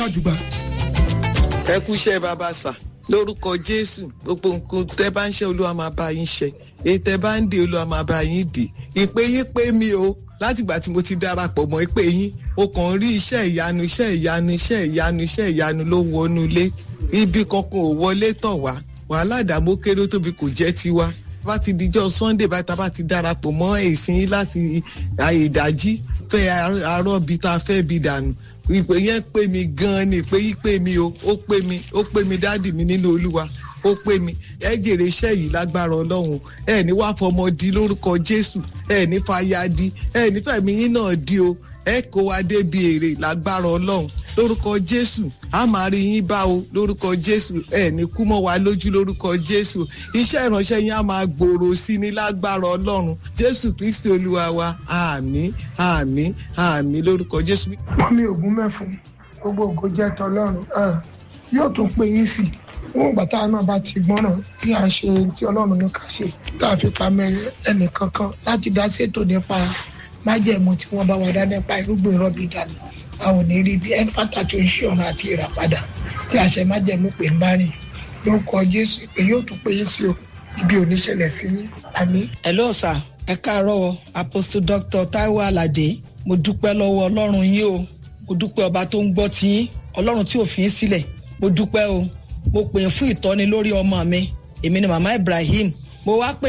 àjùgbà. ẹ kú iṣẹ́ bàbá sà lórúkọ jésù gbogbo nǹkan tẹ bá ń ṣe olúwa máa bá yín ṣe èyí tẹ bá ń dè olúwa máa bá yín dè ìpè yín pé mi o látìgbà tí mo ti darapọ̀ mọ́ ìpè yín o kàn rí iṣẹ́ ìyanu iṣẹ́ ìyanu iṣẹ́ ìyanu iṣẹ́ ìyanu ló wọnú ilé ibi kankan ò wọlé tọ̀ wá wàhálà ìdààmú kéré tóbi kò jẹ́ tiwa bá ti dijọ́ sunday bá ta bá ti darapọ̀ mọ́ èsìn yín láti ìdájí fẹ́ arọ́ bi tá a fẹ́ bi dànù ìpè yẹn pè mí gan-an ni ìpè yìí pè mí o ó pè mí ó pè mí dádì mi nínú olúwa ó pè mí ẹ jèrè iṣẹ́ yìí lágbára ọlọ́run ẹ ní wàá fọmọ di lórúkọ jésù ẹ ní fàyà di ẹ ní fẹ̀mí yín náà di o ẹ kó wa débi èrè lágbára ọlọ́run lórúkọ jésù a máa rí yín bá o lórúkọ jésù ẹ ní kú mọ́ wa lójú lórúkọ jésù iṣẹ́ ìránṣẹ́ yín á máa gbòòrò sí ní lágbára ọlọ́run jésù kristi olúwa wa àmín àmín àmín lórúkọ jésù. mọ́mí ògún mẹ́fún gbogbo ògo jẹ́ tọlọ́run yóò tún pè yín sí wọn ìgbà táwọn náà bá ti gbọ́ràn tí a ṣe tí ọlọ́run ní ká ṣe tá a fi pamẹ́ ẹnì kankan láti dá ṣètò nípa májẹ̀mú tí wọ́n bá wà dá nípa irúgbìn rọ́bì dànù àwọn ò ní rí bí ẹni pàtàkì oṣù ọ̀nà àti ìràpadà tí àṣẹ májẹ̀mú pè ń bá rìn ló ń kọ jésù pé yóò tún pè yín sí o ibi ò ní ṣẹlẹ̀ sí yín àmín. hello sir ẹ káàárọ̀ apostle dr taiwo alade mo dúpẹ́ lọ́wọ́ ọlọ́run yín o mo dúpẹ́ ọba tó ń gbọ́ tí yín ọlọ́run tí ò fi yín sílẹ̀ mo dúpẹ́ o mo pè é fún ìtọ́ni lórí ọmọ mi èmi ni màmá ibrahim mo wá pè